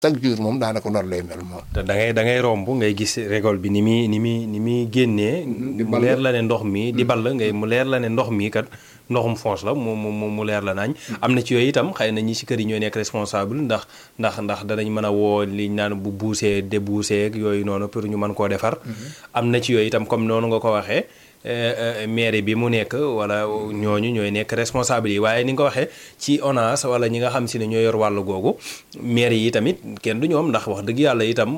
chaque jour moom daanaka noonu lay mel moom. te da ngay da ngay romb ngay gis récolte bi ni muy ni muy ni muy génnee. mu leer la ne ndox mi di ball ngay mu leer la ne ndox mi kat ndoxum foos la mu mu mu leer la naañ. am na ci yooyu itam xëy na ñi si kër yi ñooy nekk responsable ndax ndax ndax danañ mën a woo liñ naan bu buusee débuusee ak yooyu noonu pour ñu mën koo defar. am na ci yooyu itam comme noonu nga ko waxee. maire bi mu nekk wala ñooñu ñooy nekk responsable yi waaye ni nga ko waxee ci ONAS wala ñi nga xam si ne ñoo yor wàllu googu maire yi tamit kenn du ñoom ndax wax dëgg yàlla itam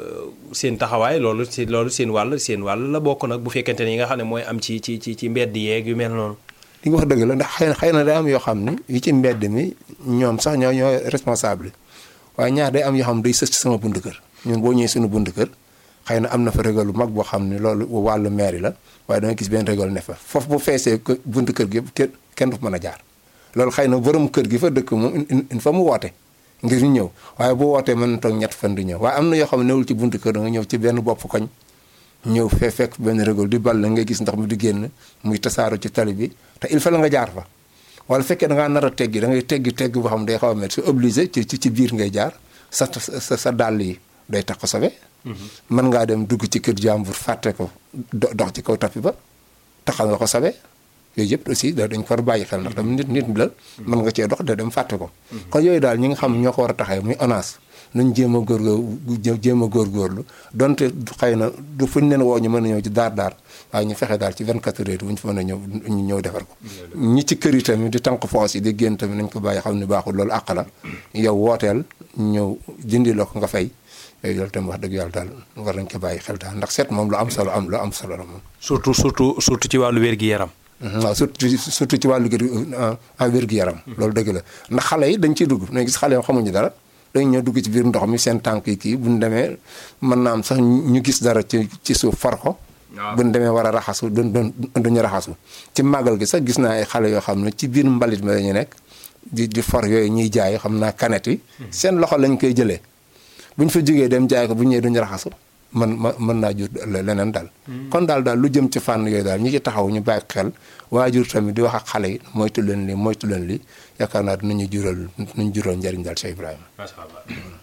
seen taxawaay loolu si loolu seen wàll seen wàll la bokk nag bu fekkente ne yi nga xam ne mooy am ci ci ci ci mbedd yeeg yu mel noonu. li nga wax dëgg la ndax xëy na xëy na day am yoo xam ni yi ci mbedd mi ñoom sax ñoo ñoo responsable waaye ñaar day am yoo xam day sës ci sama bunt kër ñun boo ñëwee suñu bunt kër xëy na am na fa régal bu mag boo xam ne loolu wàllu maire la waaye da nga gis benn régal ne fa foofu bu feesee buntu kër gi yëpp kenn du fa mën a jaar loolu xëy na borom kër gi fa dëkk moom il faut mu woote ngir ñu ñëw waaye bu wootee mën na toog ñett fan du ñëw waaye am na yoo xam ne newul ci buntu kër da nga ñëw ci benn bopp koñ ñëw fee fekk benn régal di ball ngay gis ndox mi di génn muy tasaaro ci tali bi te il faut la nga jaar fa wala fekkee da ngaa nar a teggi da ngay teggi teggi boo xam ne day xaw a mel c'est obligé ci ci biir ngay jaar sa sa sa dàll yi day tax ko sobe mën ngaa dem dugg ci kër jàmbur fàtte ko dox ci kaw tapi ba taxal nga ko sabe yooyu yëpp aussi da dañ ko war a bàyyi xel ndax tam nit nit la mën nga cee dox da dem fàtte ko kon yooyu daal ñi nga xam ñoo ko war a taxee muy ONAS nañ jéem a góorgóor jéem a góorgóorlu donte xëy na du fuñ leen woo ñu mën a ñëw ci daar daar waaye ñu fexe daal ci 24 heures bu ñu fa mën a ñëw ñu ñëw defar ko ñi ci kër yi tamit di tànk foos yi di génn tamit nañ ko bàyyi xam ne baaxul loolu àq la yow wooteel ñëw dindi la ko nga fay yooyu loolu tamit wax dëgg yàlla daal war nañ ko bàyyi xel daal ndax seet moom lu am solo am lu am solo la moom. surtout surtout surtout ci wàllu wér-gi-yaram. waaw surtout surtout ci wàllu wér-gi-yaram. loolu dëgg la ndax xale yi dañ ciy dugg dañuy gis xale yoo xamuñu dara dañ ñëw dugg ci biir ndox mi seen tànk yi kii bu ñu demee mën naa am sax ñu gis dara ci ci suuf far ko. bu ñu demee war a raxasu duñ duñ duñu raxasu. ci màggal gi sax gis naa ay xale yoo xam ne ci biir mbalit mi la ñu nekk di di for yooyu ñuy jaay xam naa kanet yi. seen loxo lañ koy jëlee. bu ñu fa jógee dem jaay ko bu ñëwee duñu raxasu man ma mën naa jur leneen daal. kon daal daal lu jëm ci fànn yooyu daal ñi ci taxaw ñu bàyyi xel waajur tamit di wax ak xale yi moytu leen lii moytu leen lii yaakaar naa dinañu jural dinañu jural njëriñ daal Cheikh Ibrahima. macha allah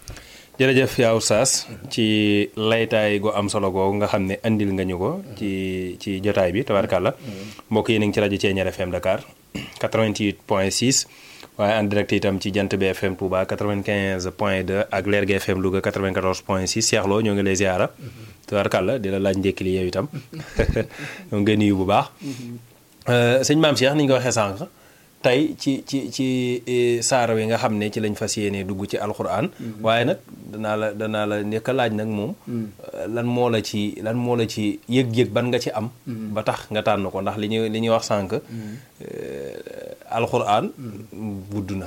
jërëjëf yaa Oustaz ci laytaay gu am solo googu nga xam ne andil nga ñu ko ci ci jotaay bi tabarkàlla mbokk yi nañ ci rajo Thiéniere FM Dakar 88 point 6. waaye en direct itam ci jant bi FM Touba 95 point 2 ak Lergui FM Louga 94 point 6 Cheikh Lo ñoo ngi lay ziara. tubaarkàlla di la laaj njëkk li yow itam ñoo ngi nuyu bu baax. sëñ maam Cheikh ni ñu ko waxee sànq tey ci ci ci saar wi nga xam ne ci lañ fas yéene dugg ci alxuraan. waaye nag danaa la danaa la njëkk a laaj nag moom. lan moo la ci lan moo la ci yëg-yëg ban nga ci am. ba tax nga tànn ko ndax li ñuy li ñuy wax sànq. alxuraan gudd na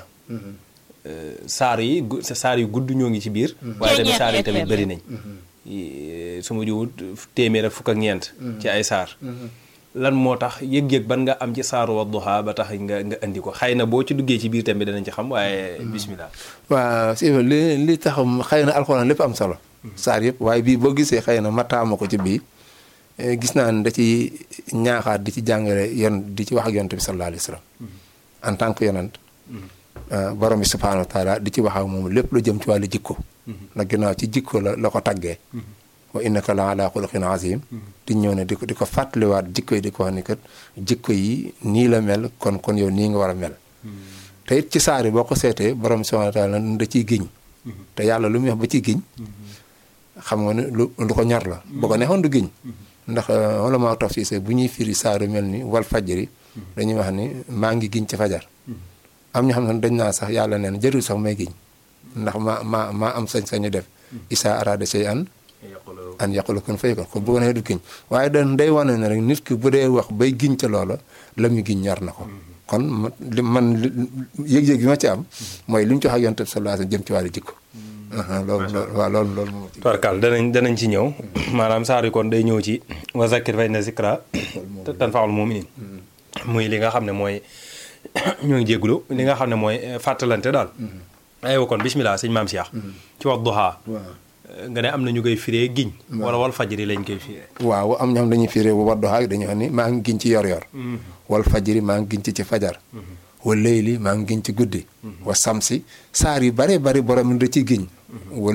saar yi saar yu gudd ñoo ngi ci biir waaye tamit saar yi tamit bëri nañ su ma jiwut téeméer ak fukk ak ñeent ci ay saar lan moo tax yëg-yëg ban nga am ci saaru Wadduha ba tax nga nga indi ko xëy na boo ci duggee ci biir tamit danañ ci xam waaye bismillah waaw si li li tax xëy na alxuraan lépp am solo saar yëpp waaye bii boo gisee xëy na ma taama ko ci bii gis naa ne da ci ñaaxaat di ci jàngale yon di ci wax ak yonent bi sallallahu alayhi wa sallam en tant que yonent borom bi subhanahu wa taala di ci wax ak moom lépp lu jëm ci wàllu jikko ndax ginnaaw ci jikko la la ko taggee wa innaka la ala xuluqin azim di ñëw ne di ko di ko fàttaliwaat jikko yi di ko wax ni kat jikko yi nii la mel kon kon yow nii nga war a mel te it ci saari boo ko seetee borom bi subhanahu wa taala da ciy giñ te yàlla lu muy wax ba ciy giñ xam nga ne lu lu ko ñor la boo ko neexoon du giñ ndax wala maa taf si bu ñuy firi saaru mel ni wal fajri dañuy wax ni maa ngi giñ ci fajar am ñoo xam ne dañ naa sax yàlla neen jërul sax may giñ ndax maa maa maa am sañ-sañu def isa arada shay an an yaqulu kun fayakun kon bu ko neexee du giñ waaye da day wane ne rek nit ki bu dee wax bay giñ ca loola la mu giñ ñor na ko kon li man yëg-yëg bi ma ci am mooy li ñu ci wax ak yonent bi sallallahu alayhi wasallam jëm ci wàllu jikko loolu loolu waaw loolu loolu moom tubarkal danañ danañ ci ñëw maanaam saar yi kon day ñëw ci wa zakkir fa inna zikra tanfa'ul mu'minin muy li nga xam ne mooy ñoo ngi jéggulu li nga xam ne mooy fàttalante daal aywa kon bismillah sëñ maam Cheikh ci Wadduha nga ne am na ñu koy firee giñ wala wal fajri lañ koy firee waaw am ñoo xam dañuy firee bu Wadduha dañuy wax ni maa ngi giñ ci yor yor wal fajri maa ngi giñ ci ci fajar wa layli maa ngi giñ ci guddi wa samsi saar yu bare bari borom da ciy giñ